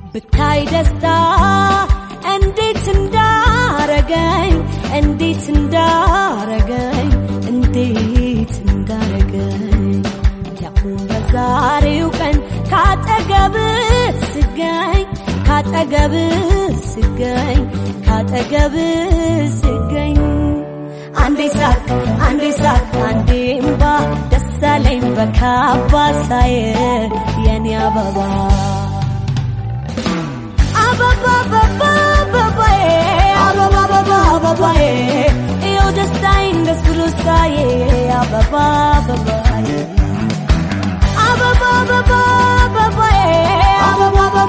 ብታይ ደስታ እንዴት እንዳረገኝ እንዴት እንዳረገኝ እንዴት እንዳረገኝ ያሁን በዛሬው ቀን ካጠገብ ስገኝ ካጠገብ ስገኝ ካጠገብ ስገኝ አንዴ ሳቅ አንዴ ሳቅ አንዴ እምባ ደስ አለኝ በካባ ሳየ የኔ አበባ አበባ አበባ አበባዬ አበባ አበባ አበባዬ ይኸው ደስታዬን ደስ ብሎ ሳየ አበባ አበባዬ አበባ አበባ አበባዬ አበባ አበባ